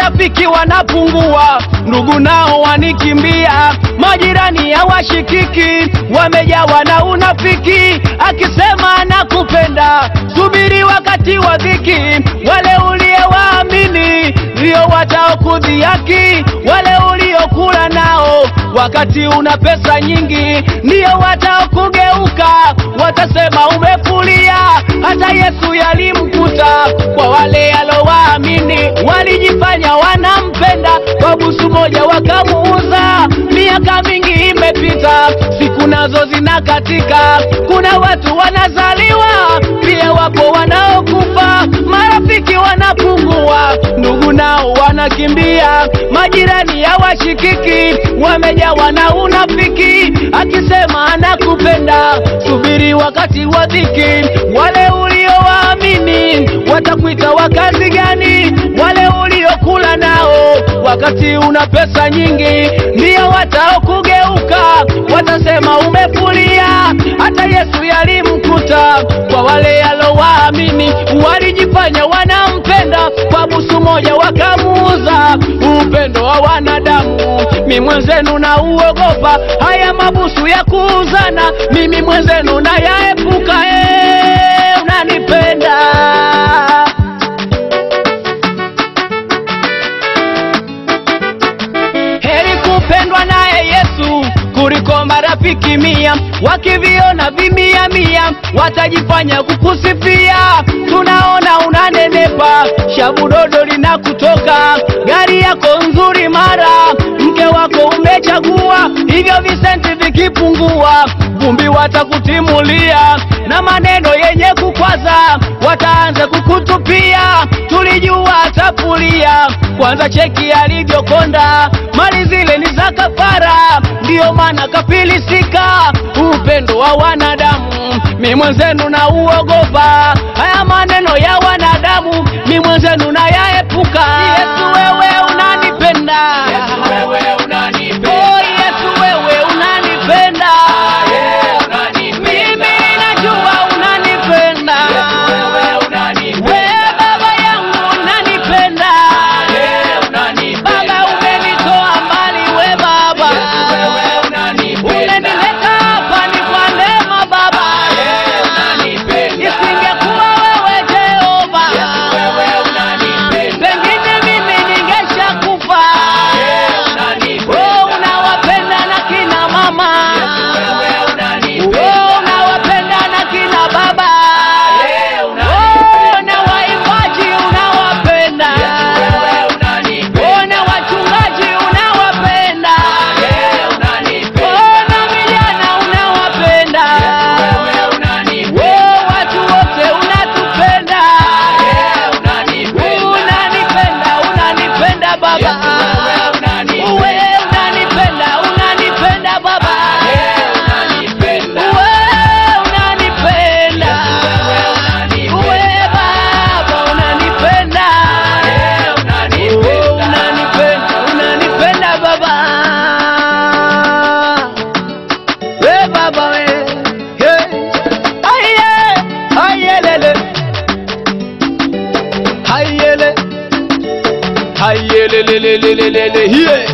marafiki wanapungua, ndugu nao wanikimbia, majirani hawashikiki, wamejawa na unafiki, akisema nakupenda, subiri wakati wa dhiki, wale uliowaamini ndio wataokudhihaki, wale uliokula nao wakati una pesa nyingi, ndio wataokugeuka, watasema umefulia. Hata Yesu yalimkuta kwa wale alowaamini, walijifanya wanampenda, kwa busu moja wakamuuza. Miaka mingi imepita, siku nazo zinakatika, kuna watu wanazaliwa, pia wapo wanaokufa, marafiki wanapungua, ndugu nao wanakimbia, majirani hawashikiki, wamejawa na unafiki, akisema anakupenda, subiri wakati wa dhiki, wale uliowaamini watakuita wakazi gani? Wale uliokula nao wakati una pesa nyingi, ndio wataokugeuka, watasema umefulia. Hata Yesu yalimkuta kwa wale alowaamini, walijifanya wanampenda, kwa busu moja wakamuuza. Upendo wa wanadamu, mi mwenzenu na uogopa haya mabusu ya kuuzana, mimi mwenzenu na yaepuka. Eh, unanipenda heri kupendwa naye Yesu kuliko marafiki mia, wakiviona vimia mia watajifanya kukusifia. Tunaona unanenepa, shabu dodo linakutoka, gari yako nzuri mara, mke wako umechagua, hivyo visenti vikipungua, vumbi watakutimulia na maneno yenye kukwaza, wataanza kukutupia. Tulijua atafulia, kwanza cheki alivyokonda, mali zile ni za kafara, ndiyo maana kafilisika. Upendo wa wanadamu, mi mwenzenu na uogopa haya maneno ya wanadamu, mi mwenzenu na yaepuka. Yesu wewe unanipenda, Yesu wewe unanipenda. oh Yesu wewe unanipenda, Yeah, unanipenda. mimi najua unanipenda, Yesu wewe unanipenda. we baba yangu unanipenda, Yeah, unanipenda. baba umenitoa mbali, we baba Yesu wewe unanipenda. Umenileta hapa ni kwa neema Baba, Yeah, unanipenda. isingekuwa wewe Jehova, Yesu wewe unanipenda. pengine mimi ningeshakufa. Yeah, unanipenda. Oh, unawapenda na kina mama, Yesu wewe unanipenda. oh, unawapenda na kina baba, Yeah, oh, unanipenda. na waimbaji unawapenda, Yesu wewe unanipenda. oh, na wachungaji unawapenda, Yeah, unanipenda. oh, na vijana unawapenda. Wewe unanipenda. Oh, watu wote unatupenda, Yeah, unanipenda. unanipenda, unanipenda Baba, Yesu wewe unanipenda. Uwe unanipenda, unanipenda Baba, Yeah, unanipenda. Uwe unanipenda, Wewe unanipenda. Uwe Baba unanipenda, Yeah, Oh, unanipenda. unanipenda, unanipenda Baba, we Baba we, hey. Aye, ayelele, ayele, ayelelelelelele, yeah.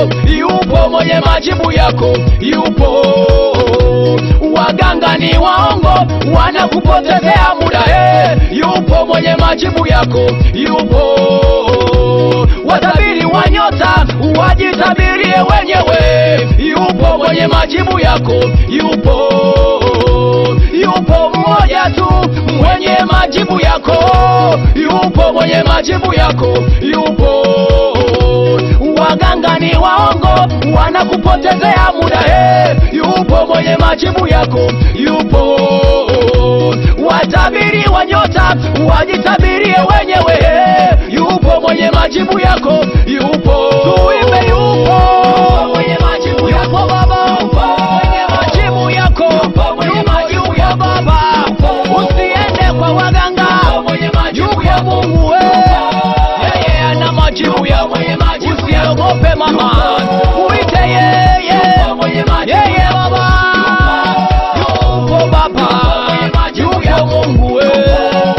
yupo mwenye majibu yako, yupo. Waganga ni waongo, wanakupotezea muda eh, yupo mwenye majibu yako, yupo. Watabiri wa nyota wajitabirie wenyewe, yupo mwenye majibu yako, yupo yupo mmoja tu mwenye majibu yako, yupo mwenye majibu yako, yupo. Waganga ni waongo, wanakupotezea muda eh, yupo mwenye majibu yako, yupo. Watabiri wa nyota wajitabirie wenyewe eh, yupo mwenye majibu yako, yupo. Tuimbe yupo mwenye majibu yako baba, yupo mwenye majibu yako, yupo mwenye majibu yako baba. Usiende kwa waganga, yupo Mungu wewe, yeye ana majibu yako. Usiogope mama, uite yeye, yeye baba, yupo baba, yupo Mungu wewe,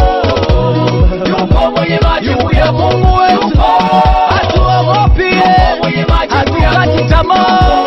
yupo Mungu wetu, hatuogopi, hatukati tamaa.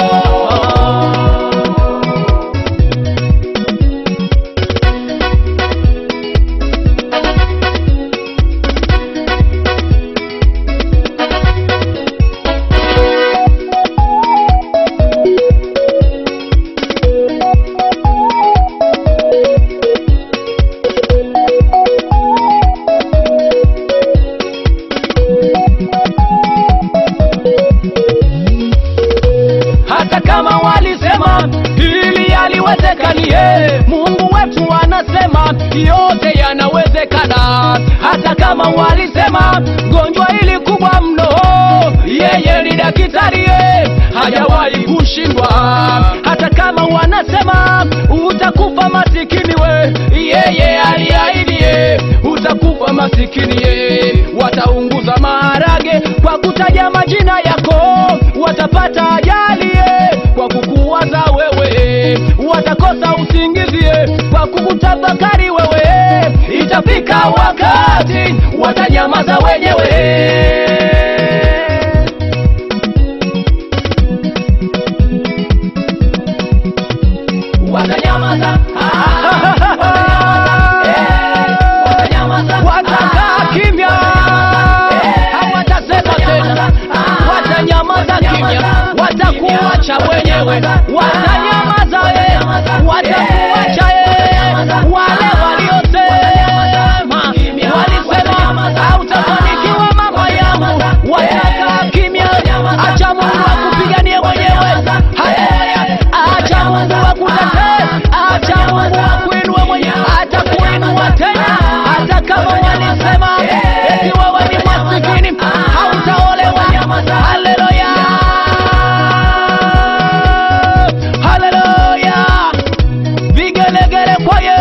hata kama walisema hili haliwezekanie, Mungu wetu anasema yote yanawezekana. Hata kama walisema gonjwa hili kubwa mno, yeye ni daktari, ye, hajawahi kushindwa. Hata kama wanasema utakufa masikini, we yeye aliahidi, ye, utakufa masikini, ye. Wataunguza maharage kwa kutaja majina yako, watapata ajali ye, kwa kukuwaza wewe, watakosa usingizi ye, kwa kukutafakari wewe. Itafika wakati watanyamaza wenyewe. Watanyamaza, watakaa kimya, hawatasema tena, watanyamaza kimya, watakuacha wenyewe, watanyamaza ye, watakuacha ye, wale waliosema walisema hautafanikiwa mama yangu, watakaa kimya. Acha Mungu akupiganie mwenyewe. Haleluya! Acha Mungu akutetee, acha Mungu akuinue mwenyewe, atakuinua tena, hata kama walisema eti wewe ni masikini, hautaolewa. Haleluya! Haleluya! Vigelegele kwa Yesu.